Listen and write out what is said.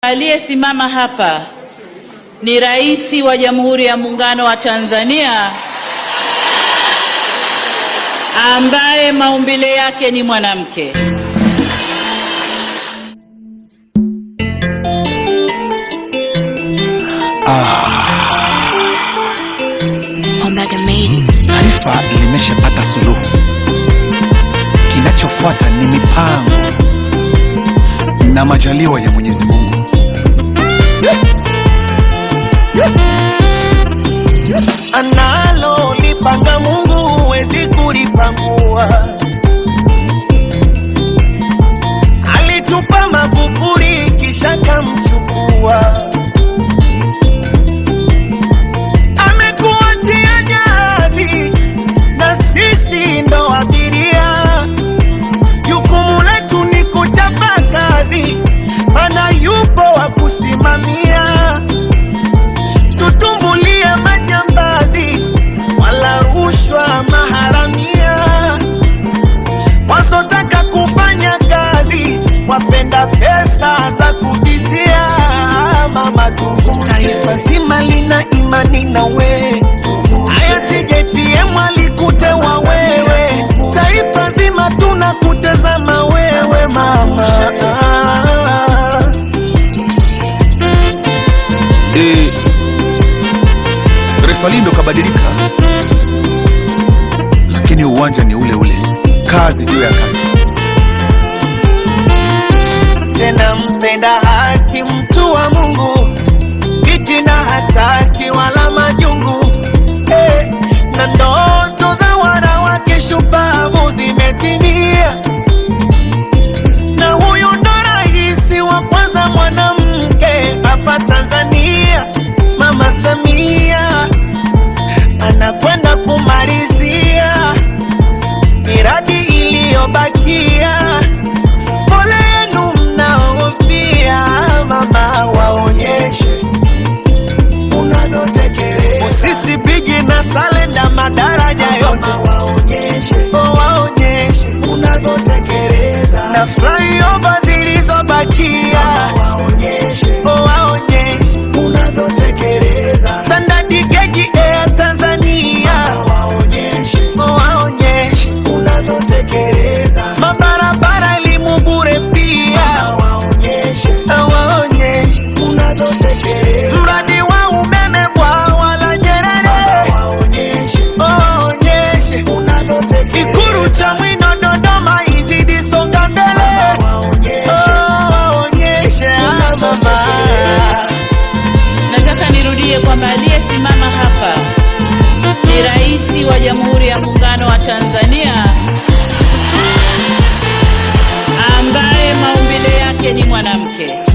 Aliyesimama hapa ni Rais wa Jamhuri ya Muungano wa Tanzania ambaye maumbile yake ni mwanamke. Taifa limeshapata suluhu, kinachofuata ni mipango na majaliwa ya Mwenyezi Mungu. Analo lipanga Mungu huwezi kulipangua. Alitupa Magufuli kisha kamchukua, amekuachia jahazi na sisi ndo abiria. Jukumu letu ni kuchapa kazi, mana yupo wa kusimamia tutumbulie majambazi wala rushwa maharamia, wasotaka kufanya kazi wapenda pesa za kubizia. Mama tuvushe, taifa zima lina imani na we, hayati JPM alikutewa wewe, taifa zima tunakutazama wewe mama. E, refa lindo kabadilika, lakini uwanja ni ule ule, kazi juu ya kazi. tena mpenda haki, mtu wa Mungu, fitina hataki wala majungu eh, na ndoto za wanawake shupavu zimetimia, na huyu ndo rais wa kwanza mwanamke hapa Tanzania, Mama Samia anakwenda kumalizia miradi iliyobakia pole yenu mnaofia, mama waonyeshe unavyotekeleza. Musisi Bigi na Salenda madaraja yote waonyeshe, waonyeshe unavyotekeleza, na flyover zilizobakia waonyeshe, waonyeshe unavyotekeleza. Standard Gauge Air Tanzania waonyeshe, waonyeshe unavyotekeleza. Mabarabara elimu bure pia waonyeshe, waonyeshe unavyotekeleza. Mradi wa umeme bwawa la Nyerere waonyeshe, waonyeshe unavyotekeleza. Ikulu cha Mwino Dodoma izidi songa mbele waonyeshe, ah, mama Nataka nirudie kwamba aliyesimama hapa ni Rais wa Jamhuri ya Muungano wa Tanzania ambaye maumbile yake ni mwanamke.